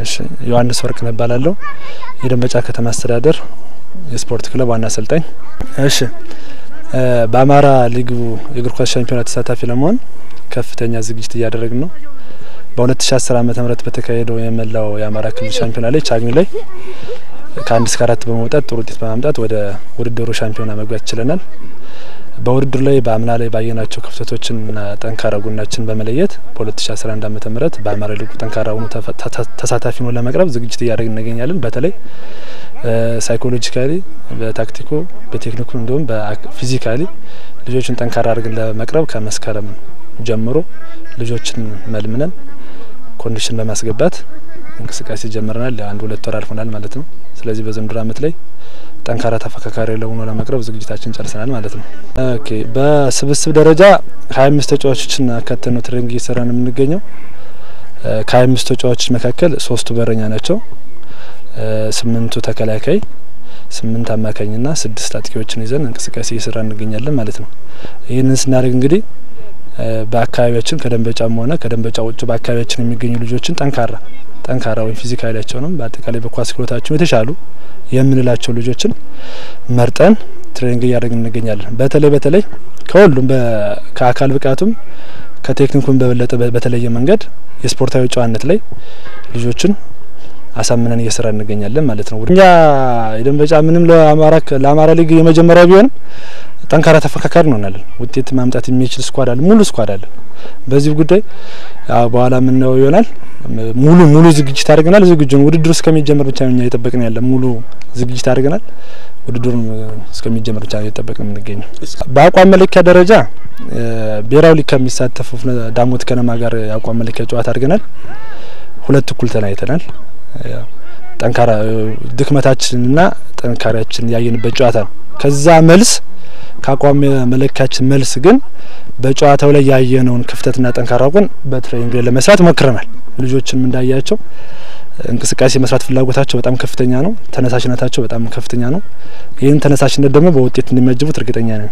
እሺ ዮሐንስ ወርቅ እባላለሁ። የደንበጫ ከተማ አስተዳደር የስፖርት ክለብ ዋና አሰልጣኝ። እሺ በአማራ ሊጉ የእግር ኳስ ሻምፒዮና ተሳታፊ ለመሆን ከፍተኛ ዝግጅት እያደረግን ነው። በ2010 ዓመተ ምህረት በተካሄደው የመላው የአማራ ክልል ሻምፒዮና ላይ ቻግኒ ላይ ከአንድ እስከ አራት በመውጣት ጥሩ ውጤት በማምጣት ወደ ውድድሩ ሻምፒዮና መግባት ችለናል። በውድድሩ ላይ በአምና ላይ ባየናቸው ክፍተቶችንና ጠንካራ ጎናችን በመለየት በ2011 ዓመተ ምህረት በአማራ ሊጉ ጠንካራ ሆኖ ተሳታፊ ነው ለመቅረብ ዝግጅት እያደረግን እንገኛለን። በተለይ ሳይኮሎጂካሊ፣ በታክቲኮ፣ በቴክኒኩ እንዲሁም በፊዚካሊ ልጆችን ጠንካራ አድርገን ለመቅረብ ከመስከረም ጀምሮ ልጆችን መልምነን ኮንዲሽን በማስገባት እንቅስቃሴ ጀምረናል። አንድ ሁለት ወር አልፎናል ማለት ነው። ስለዚህ በዘንድሮ ዓመት ላይ ጠንካራ ተፎካካሪ ለሆኖ ለመቅረብ ዝግጅታችን ጨርሰናል ማለት ነው። ኦኬ በስብስብ ደረጃ ሀያ አምስት ተጫዋቾችን አካተን ነው ትሬኒንግ እየሰራን የምንገኘው። ከሀያ አምስት ተጫዋቾች መካከል ሶስቱ በረኛ ናቸው። ስምንቱ ተከላካይ፣ ስምንት አማካኝና ስድስት አጥቂዎችን ይዘን እንቅስቃሴ እየሰራ እንገኛለን ማለት ነው። ይህንን ስናደርግ እንግዲህ በአካባቢያችን ከደንበጫም ሆነ ከደንበጫ ውጭ በአካባቢያችን የሚገኙ ልጆችን ጠንካራ ጠንካራ ወይም ፊዚካሊያቸውንም በአጠቃላይ በኳስ ክሎታቸው የተሻሉ የምንላቸው ልጆችን መርጠን ትሬኒንግ እያደረግን እንገኛለን። በተለይ በተለይ ከሁሉም ከአካል ብቃቱም ከቴክኒኩም በበለጠ በተለየ መንገድ የስፖርታዊ ጨዋነት ላይ ልጆችን አሳምነን እየሰራ እንገኛለን ማለት ነው። እኛ የደንበጫ ምንም ለአማራ ሊግ የመጀመሪያ ቢሆንም ጠንካራ ተፎካካሪ እንሆናለን። ውጤት ማምጣት የሚችል ስኳድ አለ፣ ሙሉ ስኳድ አለ። በዚህ ጉዳይ በኋላ የምናየው ይሆናል። ሙሉ ሙሉ ዝግጅት አድርገናል። ዝግጁ ውድድሩ እስከሚጀመር ብቻ እኛ እየጠበቅን ያለ ሙሉ ዝግጅት አድርገናል። ውድድሩን እስከሚጀመር ብቻ እየጠበቅን የምንገኘው። በአቋም መለኪያ ደረጃ ብሔራዊ ሊግ ከሚሳተፉ ዳሞት ከነማ ጋር የአቋም መለኪያ ጨዋታ አድርገናል። ሁለት እኩል ተለያይተናል። ጠንካራ ድክመታችንና ጠንካሪያችን ያየንበት ጨዋታ ነው። ከዛ መልስ ከአቋም መለኪያችን መልስ ግን በጨዋታው ላይ ያየነውን ክፍተትና ጠንካራ ጎን በትሬኒንግ ላይ ለመስራት ሞክረናል። ልጆችም እንዳያቸው እንቅስቃሴ መስራት ፍላጎታቸው በጣም ከፍተኛ ነው። ተነሳሽነታቸው በጣም ከፍተኛ ነው። ይህን ተነሳሽነት ደግሞ በውጤት እንደሚያጅቡት እርግጠኛ ነን።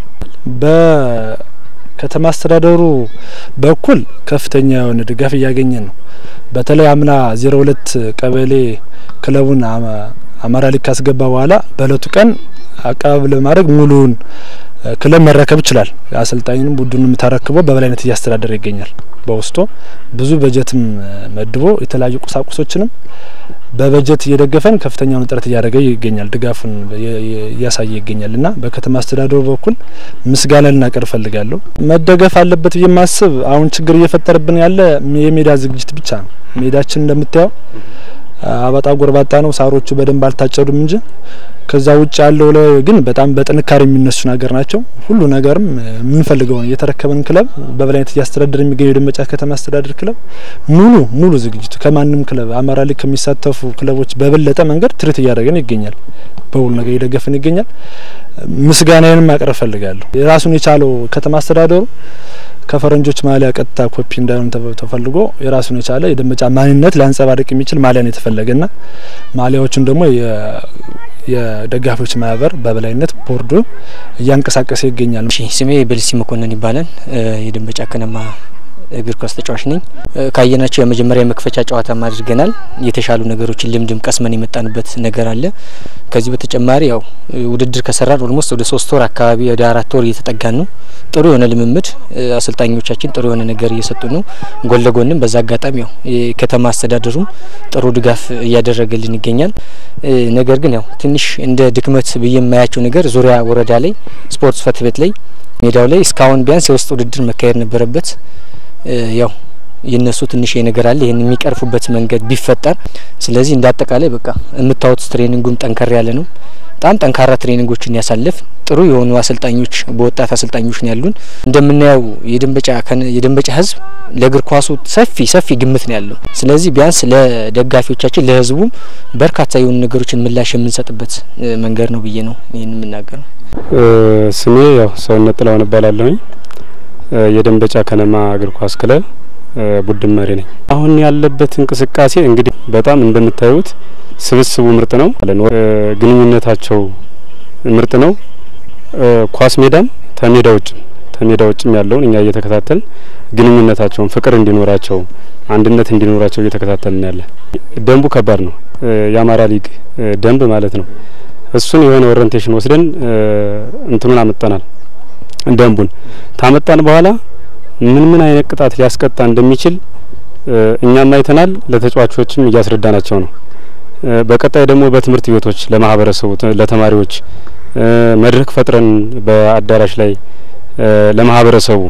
በከተማ አስተዳደሩ በኩል ከፍተኛ የሆነ ድጋፍ እያገኘን ነው። በተለይ አምና ዜሮ ሁለት ቀበሌ ክለቡን አማራ ሊግ ካስገባ በኋላ በእለቱ ቀን አቀባበል በማድረግ ሙሉውን ክለብ መረከብ ይችላል። አሰልጣኝንም ቡድኑም ተረክቦ በበላይነት እያስተዳደረ ይገኛል። በውስጡ ብዙ በጀትም መድቦ የተለያዩ ቁሳቁሶችንም በበጀት እየደገፈን ከፍተኛውን ጥረት እያደረገ ይገኛል። ድጋፉን እያሳየ ይገኛል እና በከተማ አስተዳደሩ በኩል ምስጋና ልናቀርብ እፈልጋለሁ። መደገፍ አለበት ብዬ ማስብ አሁን ችግር እየፈጠረብን ያለ የሜዳ ዝግጅት ብቻ ነው። ሜዳችን እንደምታየው አባጣ ጎርባጣ ነው። ሳሮቹ በደንብ አልታጨዱም እንጂ ከዛ ውጭ ያለው ላይ ግን በጣም በጥንካሬ የሚነሱ ነገር ናቸው። ሁሉ ነገርም የምንፈልገውን የተረከበን ክለብ በበላይነት እያስተዳደረ የሚገኘው የደንበጫ ከተማ አስተዳደር ክለብ ሙሉ ሙሉ ዝግጅቱ ከማንም ክለብ አማራ ሊግ ከሚሳተፉ ክለቦች በበለጠ መንገድ ትርኢት እያደረገን ይገኛል። በሁሉ ነገር እየደገፈን ይገኛል። ምስጋናዬንም ማቅረብ ፈልጋለሁ። የራሱን የቻለው ከተማ አስተዳደሩ ከፈረንጆች ማሊያ ቀጥታ ኮፒ እንዳይሆን ተፈልጎ የራሱን የቻለ የደንበጫ ማንነት ሊያንጸባርቅ የሚችል ማሊያ ነው የተፈለገና ማሊያዎቹን ደግሞ የደጋፊዎች ማህበር በበላይነት ቦርዱ እያንቀሳቀሰ ይገኛል። ስሜ በልሲ መኮንን ይባላል። የደንበጫ ከነማ እግር ኳስ ተጫዋች ነኝ። ካየናቸው የመጀመሪያ የመክፈቻ ጨዋታም አድርገናል። የተሻሉ ነገሮችን ልምድም ቀስመን የመጣንበት ነገር አለ። ከዚህ በተጨማሪ ያው ውድድር ከሰራን ኦልሞስት ወደ ሶስት ወር አካባቢ ወደ አራት ወር እየተጠጋን ነው። ጥሩ የሆነ ልምምድ አሰልጣኞቻችን ጥሩ የሆነ ነገር እየሰጡ ነው። ጎን ለጎንም በዛ አጋጣሚ ያው የከተማ አስተዳደሩም ጥሩ ድጋፍ እያደረገልን ይገኛል። ነገር ግን ያው ትንሽ እንደ ድክመት ብዬ የማያቸው ነገር ዙሪያ ወረዳ ላይ ስፖርት ጽሕፈት ቤት ላይ ሜዳው ላይ እስካሁን ቢያንስ የውስጥ ውድድር መካሄድ ነበረበት። ያው የነሱ ትንሽ ነገር አለ። ይህን የሚቀርፉበት መንገድ ቢፈጠር። ስለዚህ እንደ አጠቃላይ በቃ የምታዩት ትሬኒንጉም ጠንከር ያለ ነው። በጣም ጠንካራ ትሬኒንጎችን ያሳልፍ ጥሩ የሆኑ አሰልጣኞች በወጣት አሰልጣኞች ነው ያሉን። እንደምናየው የደንበጫ የደንበጫ ሕዝብ ለእግር ኳሱ ሰፊ ሰፊ ግምት ነው ያለው። ስለዚህ ቢያንስ ለደጋፊዎቻችን ለሕዝቡም በርካታ የሆኑ ነገሮችን ምላሽ የምንሰጥበት መንገድ ነው ብዬ ነው ይህን የምናገረው። ስሜ ያው ሰውነት ጥላውን እባላለሁኝ የደንበጫ ከነማ እግር ኳስ ክለብ ቡድን መሪ ነኝ። አሁን ያለበት እንቅስቃሴ እንግዲህ በጣም እንደምታዩት ስብስቡ ምርጥ ነው። ግንኙነታቸው ምርጥ ነው። ኳስ ሜዳም ተሜዳ ውጭም ተሜዳ ውጭም ያለውን እኛ እየተከታተል ግንኙነታቸውን ፍቅር እንዲኖራቸው አንድነት እንዲኖራቸው እየተከታተልን ያለ። ደንቡ ከባድ ነው። የአማራ ሊግ ደንብ ማለት ነው። እሱን የሆነ ኦሪንቴሽን ወስደን እንትኑን አመጣናል። ደንቡን ታመጣን በኋላ ምን ምን አይነት ቅጣት ሊያስቀጣ እንደሚችል እኛም አይተናል። ለተጫዋቾችም እያስረዳናቸው ነው። በቀጣይ ደግሞ በትምህርት ቤቶች ለማህበረሰቡ፣ ለተማሪዎች መድረክ ፈጥረን በአዳራሽ ላይ ለማህበረሰቡ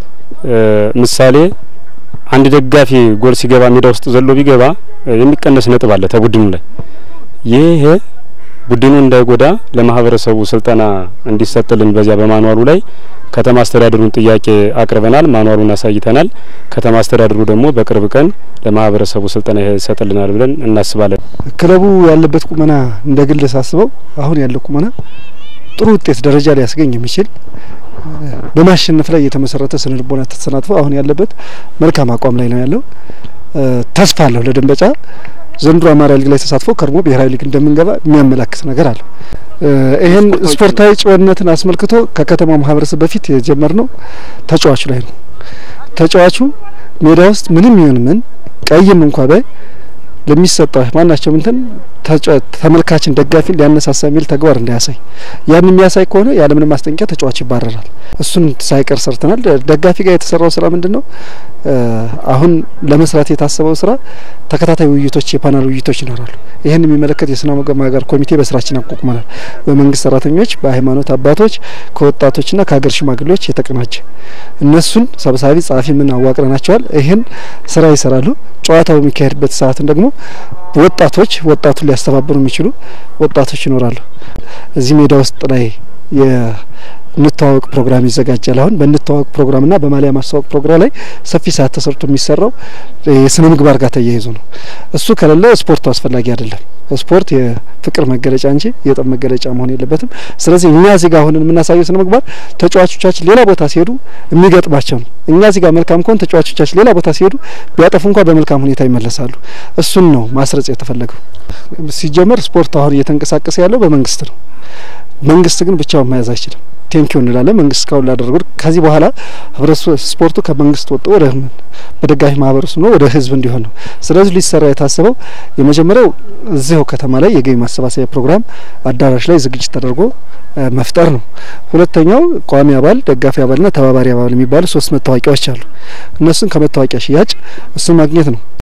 ምሳሌ አንድ ደጋፊ ጎል ሲገባ ሜዳ ውስጥ ዘሎ ቢገባ የሚቀነስ ነጥብ አለ ተቡድኑ ላይ ይሄ ቡድኑ እንዳይጎዳ ለማህበረሰቡ ስልጠና እንዲሰጥልን በዚያ በማንዋሉ ላይ ከተማ አስተዳደሩን ጥያቄ አቅርበናል። ማንዋሉን አሳይተናል። ከተማ አስተዳደሩ ደግሞ በቅርብ ቀን ለማህበረሰቡ ስልጠና ይሰጥልናል ብለን እናስባለን። ክለቡ ያለበት ቁመና እንደ ግል ሳስበው አሁን ያለው ቁመና ጥሩ ውጤት ደረጃ ሊያስገኝ የሚችል በማሸነፍ ላይ የተመሰረተ ስነ ልቦና ተሰናትፎ አሁን ያለበት መልካም አቋም ላይ ነው ያለው። ተስፋ አለሁ ለደንበጫ ዘንድሮ አማራ ሊግ ላይ ተሳትፎ ከርሞ ብሔራዊ ሊግ እንደምንገባ የሚያመላክት ነገር አለው። ይህን ስፖርታዊ ጭወነትን አስመልክቶ ከከተማው ማህበረሰብ በፊት የጀመርነው ተጫዋቹ ላይ ነው። ተጫዋቹ ሜዳ ውስጥ ምንም ይሁን ምን ቀይም እንኳ ባይ ለሚሰጠው ማናቸውም እንትን ተመልካችን ደጋፊን ሊያነሳሳ የሚል ተግባር እንዳያሳይ ያን የሚያሳይ ከሆነ ያለምንም ማስጠንቀቂያ ተጫዋች ይባረራል። እሱን ሳይቀር ሰርተናል። ደጋፊ ጋር የተሰራው ስራ ምንድን ነው? አሁን ለመስራት የታሰበው ስራ ተከታታይ ውይይቶች፣ የፓናል ውይይቶች ይኖራሉ። ይህን የሚመለከት የስነ ምግባር ኮሚቴ በስራችን አቋቁመናል። በመንግስት ሰራተኞች፣ በሃይማኖት አባቶች፣ ከወጣቶችና ከሀገር ሽማግሌዎች የተቀናጀ እነሱን ሰብሳቢ ጸሐፊ ምን አዋቅረናቸዋል። ይህን ስራ ይሰራሉ። ጨዋታው የሚካሄድበት ሰዓትን ደግሞ ወጣቶች ወጣቱን ሊያስተባብሩ የሚችሉ ወጣቶች ይኖራሉ። እዚህ ሜዳ ውስጥ ላይ የንተዋወቅ ፕሮግራም ይዘጋጃል። አሁን በንተዋወቅ ፕሮግራምና በማሊያ ማስተዋወቅ ፕሮግራም ላይ ሰፊ ሰዓት ተሰርቶ የሚሰራው የስነ ምግባር ጋር ተያይዞ ነው። እሱ ከሌለ ስፖርቱ አስፈላጊ አይደለም። ስፖርት የፍቅር መገለጫ እንጂ የጠብ መገለጫ መሆን የለበትም። ስለዚህ እኛ እዚህ ጋር ሆነን የምናሳየው ስነ ምግባር ተጫዋቾቻችን ሌላ ቦታ ሲሄዱ የሚገጥማቸው ነው። እኛ እዚህ ጋር መልካም ከሆን ተጫዋቾቻችን ሌላ ቦታ ሲሄዱ ቢያጠፉ እንኳ በመልካም ሁኔታ ይመለሳሉ። እሱን ነው ማስረጽ የተፈለገው። ሲጀመር ስፖርት አሁን እየተንቀሳቀሰ ያለው በመንግስት ነው። መንግስት ግን ብቻውን መያዝ አይችልም። ቴንኪው እንላለን መንግስት እስካሁን ላደረጉ። ከዚህ በኋላ ህብረተሰቡ ስፖርቱ ከመንግስት ወጥቶ ወደ በደጋፊ ማህበረሰቡ ነው ወደ ህዝብ እንዲሆን ነው። ስለዚህ ሊሰራ የታሰበው የመጀመሪያው እዚሁ ከተማ ላይ የገቢ ማሰባሰቢያ ፕሮግራም አዳራሽ ላይ ዝግጅት ተደርጎ መፍጠር ነው። ሁለተኛው ቋሚ አባል፣ ደጋፊ አባልና ተባባሪ አባል የሚባሉ ሶስት መታወቂያዎች አሉ። እነሱን ከመታወቂያ ሽያጭ እሱን ማግኘት ነው።